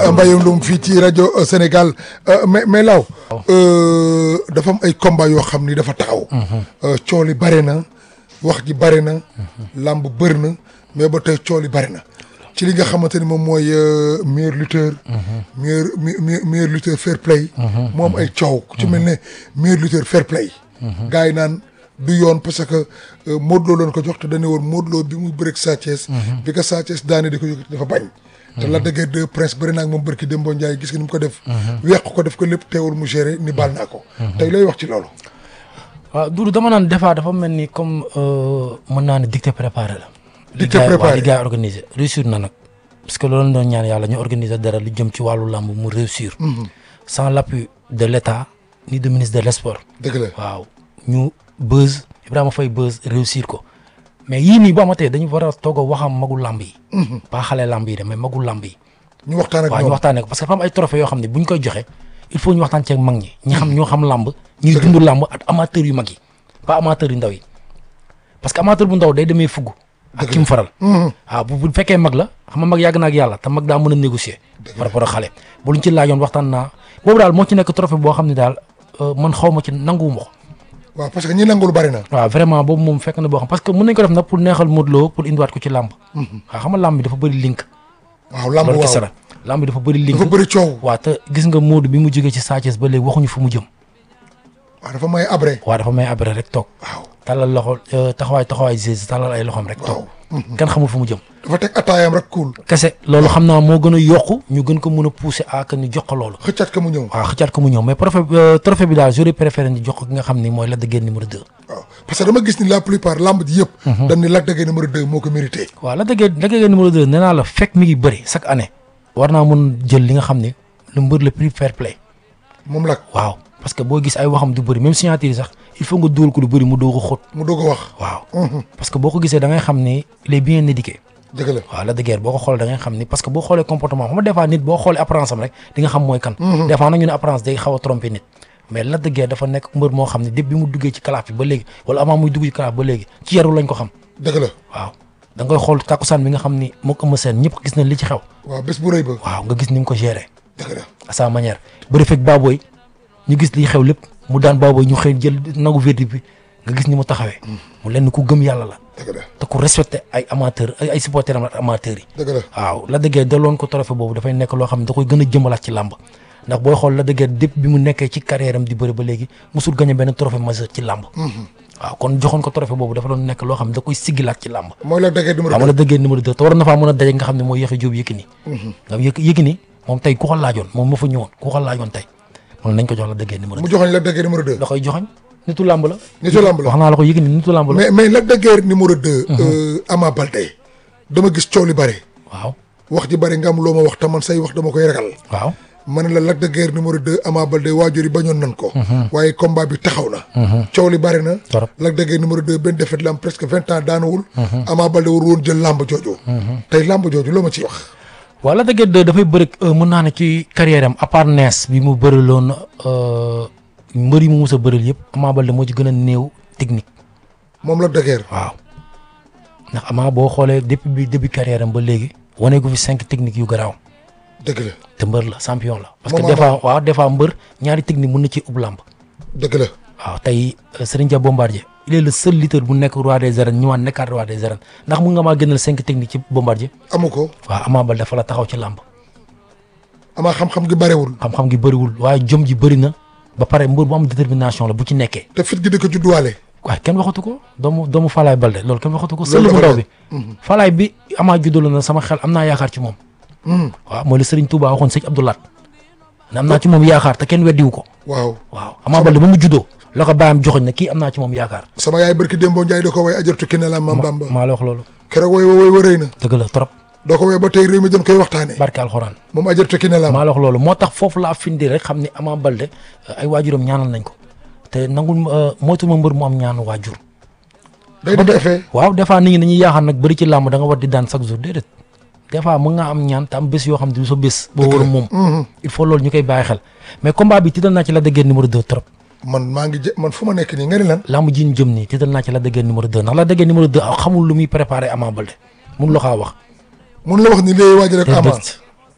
Mbaye Loum fii ci rajo Sénégal mais mais law dafa am ay combat yoo xam ni dafa taxaw. coow li bare na wax ji bare na. làmb bëri na mais ba tey coow li bare na. ci li nga xamante ni moom mooy meilleur lutteur. meilleur meilleur lutteur fair play. moom ay coow ku ci mel ne meilleur lutteur fair play. gars yi naan du yoon parce que Modou Lo leen ko jox te dañu woon Modou Lo bi muy bëreeg Sa Thiès. bi ko Sa Thiès daane di ko yëkkati dafa bañ. te la dëgg de prince bëri naa ak moom barki Dembo Ndiaye gis nga ni mu ko def. weq ko def ko lépp teewul mu géré ni baal naa ko. tey lay wax ci loolu. waaw Doudou dama naan des fois dafa mel ni comme mën naa ne dicté préparé la. dicté préparé li gars yi organisé réussir na nag. parce que loolu doon ñaan yàlla ñu organiser dara lu jëm ci wàllu làmb mu réussir. sans l' appui de l' état ni de ministre de l' sport. dëgg la waaw ñu buzz Ibrahima Faye buzz réussir ko. mais yii nii bu amatee dañu war a toog a waxam magu làmb yi. pas xale làmb yi de mais magu làmb yi. ñu waxtaan ak waaw ñu waxtaanee ko parce que dafa am ay trophées yoo xam ne bu ñu koy joxe il faut ñu waxtaan ceeg mag ñi. ñi xam ñoo xam làmb. ñuy dund làmb ak amateur yu mag yi. pas amateur yu ndaw yi parce que amateur bu ndaw day demee fugg. ak ki mu faral. waaw bu bu fekkee mag la xam nga mag yàgg na ak yàlla te mag daa mën a négocier. par rapport ak xale bu luñ ci laajoon waxtaan naa boobu daal moo ci nekk trophée boo xam ne daal man xaw ma ci nanguwuma ko. waaw parce que ñi nangul bari na. waaw vraiment boobu moom fekk na boo xam parce que mën nañ ko def nag pour neexal Modou Lo pour indiwaat ko ci làmb. waaw xam nga làmb bi dafa bëri link. waaw làmb loolu waaw kese la làmb bi dafa bëri link. dafa bëri coow. waaw te gis nga Modou bi mu jógee ci Sa Thiès ba léegi waxuñu fu mu jëm. waaw dafa may abré. waaw dafa may abré rek toog. waaw talal loxo taxawaay taxawaay gis talal ay loxoom rek toog. kenn xamul fu mu jëm. dafa teg ataayam rek kuul. kese loolu xam naa moo gën a yokku ñu gën ko mën a pousser à que ñu jox ko loolu. xëccaat ka mu ñëw. waaw xëccaat ko mu ñëw mais trophée trophée bi daal j'aurais préféré ñu jox ko ki nga xam ni mooy Lac de Guiers numéro 2. waaw parce que dama gis ni la plupart lamb ji yëpp. dañ ni Lac de Guiers numéro 2 moo ko mérité. waaw Lac de Guiers Lac de Guiers numéro 2 nee naa la fekk mi ngi bëri chaque année. war naa mën jël li nga xam ni le mbër le plus fair play. moom Lac waaw parce que boo gis ay waxam du bëri même signature yi sax il faut nga dóol ko lu bëri mu doog a xóot. mu doog a wax. waaw parce que boo ko gisee da ngay xam ni il est bien éduqué. dëgg la waaw Lac de Guiers boo ko xoolee da ngay xam ni parce que boo xoolee comportement xam nga des fois nit boo xoolee apparence am rek di nga xam mooy kan. des fois nag ñu ne apparence day xaw a trompé nit. mais Lac de Guiers dafa nekk mbër moo xam ne depuis bi mu duggee ci kalaaf bi ba léegi wala avant muy dugg ci kalaaf ba léegi ci yaru lañ ko xam. dëgg la waaw da ngay xool takkusaan bi nga xam ni moo ko ëmb seen ñëpp gis nañ li ci xew. waaw bés bu rëy ba. waaw nga gis ni mu ko géré. dëgg la à sa manière bëri fekk Baboy ñu gis li xew lépp mu daan Baboy ñu xëy jël nagu verdict bi nga gis ni mu taxawee. mu lenn ku gëm yàlla la. dëgg la te ku respecté ay amateur ay ay supporters am ak amateurs yi. dëgg la waaw Lac de Guiers daloon ko trophée boobu dafay nekk loo xam ne da koy gën a jëmalaat ci làmb ndax booy xool Lac de Guiers depuis bi mu nekkee ci carrière am di bëri ba léegi musul gagné benn trophée majeur ci làmb. waaw kon joxoon ko trophée boobu dafa doon nekk loo xam ne da koy siggilaat ci làmb. mooy Lac de Guiers numéro waaw 2. Lac de Guiers numéro 2 te war na faa mën a daje nga xam ne mooy Yaxya Jóob Yékini. nga yëg Yékini moom tey ku ko laajoon moom moo fa ñëwoon ku ko laajoon tey moom nañ ko jox Lac de Guiers numéro mu 2 joxoñ Lac de Guiers numéro 2. da koy joxoñ nitu làmb la. nitu lamb la wax naa la ko Yékini nitu làmb la. mais mais Lac de Guiers numéro 2. Ama Baldé dama gis coow li bare. waaw wax ji bare nga am loo ma wax te man say wax dama koy ragal. waaw. ma ne la Lac de Guiers numéro 2 Ama Baldé waajur yi bañoon nan ko. waaye combat bi taxaw na. coow li bare na. Torop. Lac de Guiers numéro 2 benn défaite la am presque vingt ans daanuwul. Ama Baldé war woon jël lamb jooju. tey lamb jooju loo ma ciy wax. waaw Lac de Guiers 2 dafay bëri mën naa ne ci carrière am à part nees bi mu bëriloon mbër yi mu mus a bëril yëpp Ama Baldé moo ci gën a néew technique moom Lac de Guiers. waaw ndax Ama boo xoolee depuis bi début carrière am ba léegi wane gu fi cinq techniques yu garaaw dëgg la te mbër la champion la. parce que Moom des fois waaw des fois mbër ñaari technique mën na ci ub làmb dëgg la. waaw tey Serigne Dia Bombardier il est le seul lutteur bu nekk roi des arènes ñëwaat nekkaat roi des arènes ndax mun nga maa gënal cinq techniques ci Bombardier amu ko waaw Ama Baldé dafa la taxaw ci làmb Ama xam-xam gi barewul. xam-xam gi bëriwul waaye jom ji bëri na ba pare mbër bu am détermination la bu ci nekkee te fit gi di ko judduwaale. waaye kenn waxatu ko doomu doomu Falaay Baldé loolu kenn waxatu ko sël Loolu bu dafa ndaw bi Falaay bi Ama juddoo na sama xel am naa yaakaar ci moom waaw mooy la Serigne Touba waxoon sëñ Abdoulaat ne am naa ci moom yaakaar te kenn weddiwu ko waaw waaw Ama Baldé ba mu juddoo la ko bàyyam joxoñ ne kii am naa ci moom yaakaar sama yaay barki Dembo Ndiaye da ko way ajartu ki ne la Mam Bamba maa la wax loolu keroog way way wa rëy na dëgg la trop doo ko way ba tey réew mi doon koy waxtaane barke alxuraan moom ajartu ki ne la maa la wax loolu moo tax foofu laa findi rek xam ne Ama Baldé ay waajuram ñaanal nañ ko te nangul moytu ma mbër mu am ñaanu waajur day def effet waaw des fois nit ñi dañuy yaakaar nag bëri ci làmb da nga war di daan chaque jour déedéet des fois mën nga am ñaan te am bés yoo xam ne du sa bés boo war a moom il faut loolu ñu koy bàyyi xel mais combat bi tiital naa ci Lac de Guiers numéro 2 trop man maa ngi jë man fu ma nekk nii nga ni lan làmb ji ñu jëm nii tiital naa ci Lac de Guiers numéro 2 ndax Lac de Guiers numéro 2 xamul lu muy préparé Ama Baldé mun la kaa wax mun la wax ni léegi waaj rek ama déedéet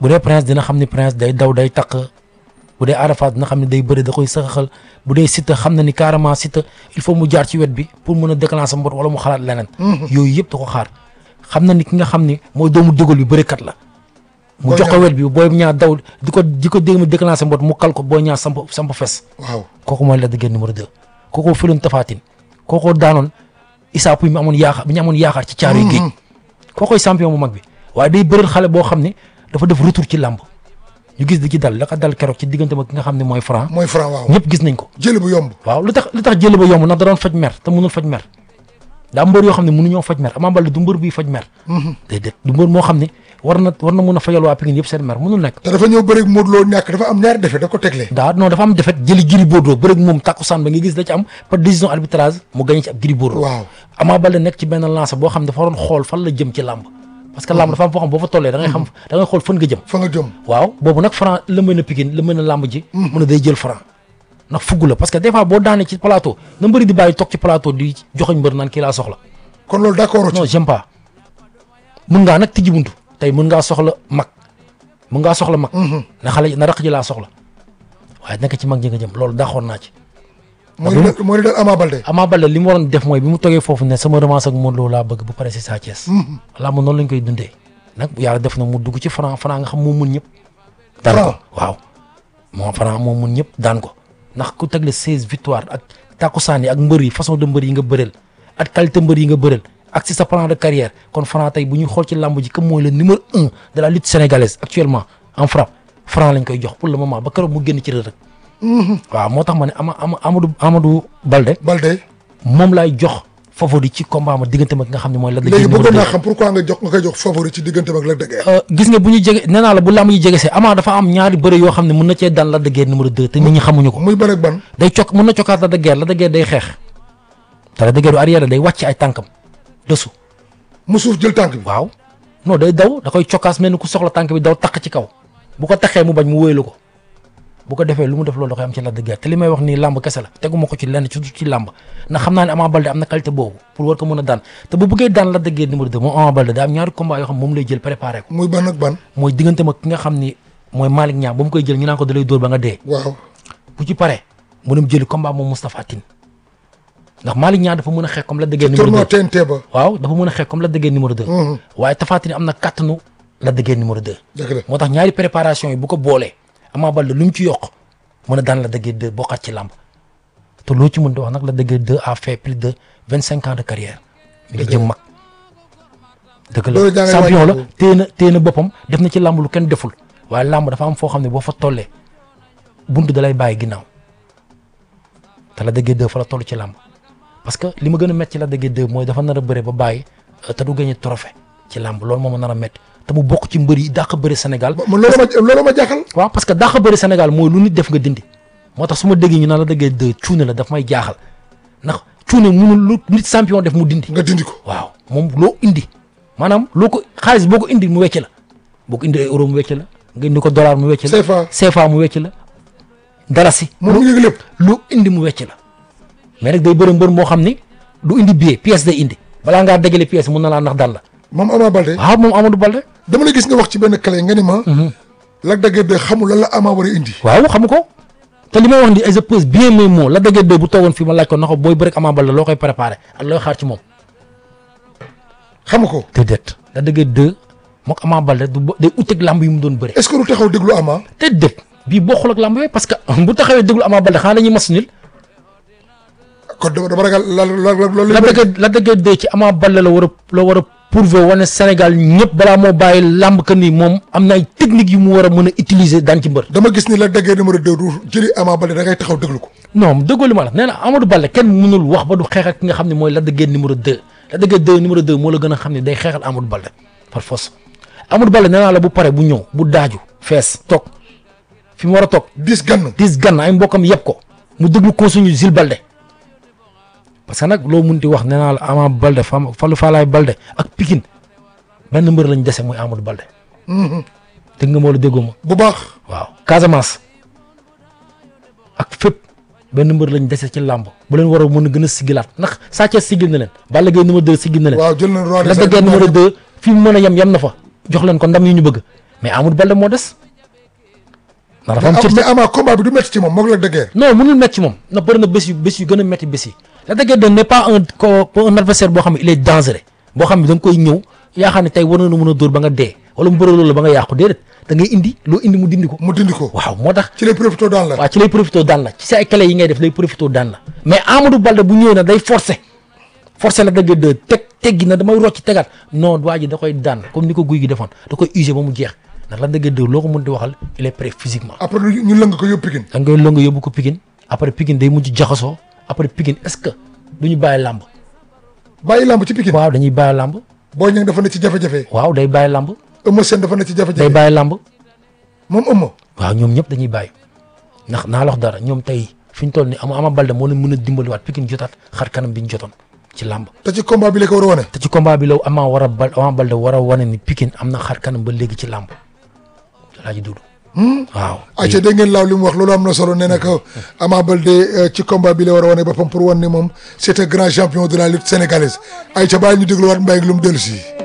bu dee prince dina xam ni prince day daw day taq bu dee Ada Fass dina xam ne day bëri da koy saxaxal bu dee Siteu xam na ni carrément Siteu il faut mu jaar ci wet bi pour mën a déclencher mbot wala mu xalaat leneen. yooyu yëpp da ko xaar xam na ni ki nga xam ni mooy doomu dégol bi bërikat la. mu Boy jox ko Niang. wet bi booy ñaar daw di ko di ko dégg déclencher mbot mu kal ko booy ñaar samp samp fes. waaw kooku mooy Lac de Guiers numéro 2 kooku filoon Tafatine kooku daanoon Issa Pouye mi amoon yaakaar bi ñu amoon yaakaar ci caaru géej kookoy champion bu mag bi waaye day bëreel xale boo xam ne dafa def retour ci làmb ñu gis di ci dal la ko dal keroog ci diggante ma ki nga xam ne mooy franc mooy franc waaw ñëpp gis nañ ko jëli bu yomb waaw lu tax lu tax jël ba yomb ndax da doon faj mer te mënul faj mer daa mbër yoo xam ne mënuñoo faj mer Ama Baldé du mbër buy faj mer déedéet du mbër moo xam ne war na war na mun a fajal waa Pikine yëpp seen mer mënul nekk te dafa ñëw bëri Modou Lo ñàkk dafa am ñaari defet daf ko teglee daa non dafa am defet jëli Gris Bordeaux bëreeg moom takkusaan ba nga gis da ci am par décision arbitrage mu gagné ci ab Gris Bordeaux waaw Ama Baldé nekk ci benn lancé boo xam ne dafa waroon xool fan la jëm ci làmb parce que làmb dafa am foo xam boo fa tollee da ngay xam da ngay xool fan nga jëm fa nga jëm waaw boobu nag franc la mën a Pikine la mën a làmb ji mën a day jël franc ndax fugg la parce que des fois boo daanee ci plateau na mbëri di bàyyi toog ci plateau di joxoñ mbër naan kii laa soxla kon loolu d'accord non ci j'aime pas mën ngaa nag tijji buntu tey mën ngaa soxla mag mën ngaa soxla mag na xale na raq ji laa soxla waaye nekk ci mag ji nga jëm loolu daxoon naa ci mooy li dal mooy li dal Ama Baldé Ama Baldé li mu waroon def mooy bi mu toogee foofu ne sama revanche ak Modou Lo laa bëgg bu pare si Sa Thiès laa ma noonu lañ koy dundee nag yàlla def na mu dugg ci franc franc nga xam moo mun ñëpp daan ko Franc. waaw moo franc moo mun ñëpp daan ko ndax ku tegle seize victoire ak takkusaan yi ak mbër yi façon de mbër yi nga bëreel ak qualité mbër yi nga bëreel ak si sa plan de carrière kon franc tey bu ñuy xool ci làmb ji comme mooy le numéro un de la lutte sénégalaise actuellement en frappe franc lañ koy jox pour le moment ba keroog mu génn ci rëdd waaw moo tax ma ne ama ama Amadou Amadou Baldé Baldé moom laay jox favori ci combat ma diggante ma ki nga xam ne mooy Lac de léegi Guiers numéro bëggoon naa 2 xam pourquoi nga jox nga koy jox favori ci diggante ak Lac de Guiers gis nga bu ñu jege nee naa la bu làmb yi jege see Ama dafa am ñaari bëre yoo xam ne mën na cee daan Lac de Guiers numéro 2 te nit ñi xamuñu ko muy ban ak ban day cok mën na cokkaat Lac de Guiers Lac de Guiers day xeex te Lac de Guiers du arrière day wàcc ay tànkam dessous mu suuf jël tànk bi waaw non day daw da koy cokkaas mel ni ku soxla tànk bi daw taq ci kaw bu ko taxee mu bañ mu wéylu ko bu ko defee lu mu def loolu da koy am ci Lac de Guiers te li may wax nii làmb kese la teguma ko ci lenn ci ci làmb ndax xam naa ne Ama Baldé am na qualité boobu pour war ko mën a daan te bu bëggee daan Lac de Guiers numéro 2 moom Ama Baldé daa am ñaari combat yoo xam moom lay jël préparé ko muy ban ak ban mooy diggante ma ki nga xam ni mooy Malick Niang ba mu koy jël ñu naan ko da lay dóor ba nga dee waaw bu ci paree mu dem jëli combat moom Moustapha Tine ndax Malick Niang dafa mën a xeex comme Lac de Guiers numéro tournoi 2 TNT ba waaw dafa mën a xeex comme Lac de Guiers numéro 2 Mhm. waaye Tapha Tine am na kàttanu Lac de Guiers numéro 2 dëgg la moo tax ñaari préparation yi bu ko boolee Ama Baldé lu mu ci yokk mën a daan Lac de Guiers 2 bokkaat ci làmb te loo ci mën di wax nag Lac de Guiers 2 a fait plus de vingt cinq ans de carrière mi ngi jëm mag dëgg Loolu la jàngale champion la wàññi ko. téye na téye na boppam def na ci làmb lu kenn deful waaye làmb dafa am foo xam ne boo fa tollee buntu da lay bàyyi ginnaaw te Lac de Guiers 2 fa la toll ci làmb parce que li ma gën a métti ci Lac de Guiers 2 mooy dafa nar a bëre ba bàyyi euh, te du gagné trophée ci làmb loolu moo ma nar a métti te mu bokk ci mbër yi dàq bëre Sénégal man loolu ma loolu ma jaaxal waaw parce que dàq bëri Sénégal mooy lu nit def nga dindi moo tax su ma déggee ñu naan la dëggee de cuune la daf may jaaxal ndax cuune munul lu nit champion def mu dindi nga dindi ko waaw moom loo indi maanaam loo ko xaalis boo ko indi mu wecc la boo ko indi ay euro mu wecc la nga indi ko dollar mu wecc la CFA CFA mu wecc la dalasi moom mu yëg lépp lu indi mu wecc la mais nag day bëri mbër moo xam ni du indi billet pièce day indi balaa ngaa dajale pièce mun na laa ndax dal la moom Ama Baldé waaw moom Amadou Baldé dama la gis nga wax ci benn clé nga ni ma Lac de Guiers de xamul lan la Ama war a indi waaw xam ko te li may wax ni je pèse bien mes mots Lac de Guiers 2 bu toogoon fii ma laaj ko na ko booy bëri ak Ama Baldé loo koy préparé ak looy xaar ci moom xamu ko déedéet Lac de Guiers 2 mook Ama Baldé du bo- day uteeg lamb yi mu doon bëri est-ce que du taxaw déglu Ama déedéet bii bokkul ak lamb yooyu parce que bu taxawee déglu Ama Baldé xanaa dañuy mas nil kon dama dama ragal la la loolu Lac de Guiers Lac de Guiers 2 ci Ama Baldé la war a la war a prouver wane Sénégal ñëpp balaa moo bàyyi lamb que ni moom am na ay techniques yu mu war a mën a utiliser daan ci mbër dama gis ni Lac de Guiers numéro 2 du jëli Ama Baldé da ngay taxaw déglu ko non déggoo li ma la nee na Amadou Baldé kenn mënul wax ba du xeex ak ki nga xam ne mooy Lac de Guiers numéro 2 Lac de Guiers 2 numéro 2 moo la gën a xam ne day xeexal Amadou Baldé par force Amadou Baldé nee naa la bu pare bu ñëw bu daaju fees toog fi mu war a toog dis gann dis gann ay mbokkam yëpp ko mu déglu consigne Jules Baldé parce que nag loo munti wax nee naa la Ama Baldé Fam Fallou Falaye Baldé ak Pikine benn mbër lañ dese muy Amadou Baldé dégg nga moo la déggoo ma bu baax waaw Casamance ak fépp benn mbër lañ dese ci làmb bu leen war a mën a gën a sigilaat ndax Sa Thiès sigil na leen Balla Gaye numéro 2 sigil na leen waaw jël na roi Lac de Guiers numéro 2 fi mu mën a yem yem na fa jox leen ko ndam yi ñu bëgg mais Amadou Balde moo des ndax dafa am mais cër mais Ama combat bi du métti ci moom moog Lac de Guiers. non mënul métti ci moom na bëri na bés yu bés yu gën a métti bés yi Lac de Guiers de n'est pas un co un adversaire boo xam ne il est dangereux boo xam ne da nga koy ñëw yaakaar ne tey war na mën a dóor ba nga dee wala mu bëri loolu ba nga yàqu déedéet da ngay indi loo indi mu dindi ko mu dindi ko. waaw moo tax ci lay profité daan la. waaw ci lay profité daan la ci sa ay clé yi ngay def lay profité daan la mais Amadou Balde bu ñëwee na day forcé forcé la dëgg de teg teggi na damay rocc tegaat non waa ji da koy daan comme ni ko guy gi defoon da koy usé ba mu jeex ndax la dëgg de loo ko mën di waxal il est prêt physiquement après ñu ñu lëng ko yóbbu Pikine. da ngay lëng yóbbu ko Pikine après Pikine day mujj jaxasoo après Pikine est-ce que du ñu bàyyi làmb bàyyi lamb ci Pikine. waaw dañuy bàyyi làmb Boy Niang dafa ne ci jafe-jafe. waaw day bàyyi làmb Eumeu Sène dafa ne ci day jafe-jafe. bàyyi làmb moom Eumeu. waaw ñoom ñëpp dañuy bàyyi ndax naa la wax dara ñoom tey fi ñu toll ni ama ama Balde moo leen mën a dimbaliwaat Pikine jotaat xar kanam bi ñu jotoon ci làmb te ci combat bi la ko war a wane. te ci combat bi la Ama war a bal Ama Balde war a wane ni Pikine am na xar kanam ba léegi ci làmb laa ji dudu waaw ayca dégg ngeen laaw li mu wax loolu am na solo nee na ko Ama Baldé ci combat bi la war a wane boppam pour wan ni moom c'est un grand champion de la lutte sénégalaise ayca bàyyi ñu dégluwaat mbay ak lu mu dellu si.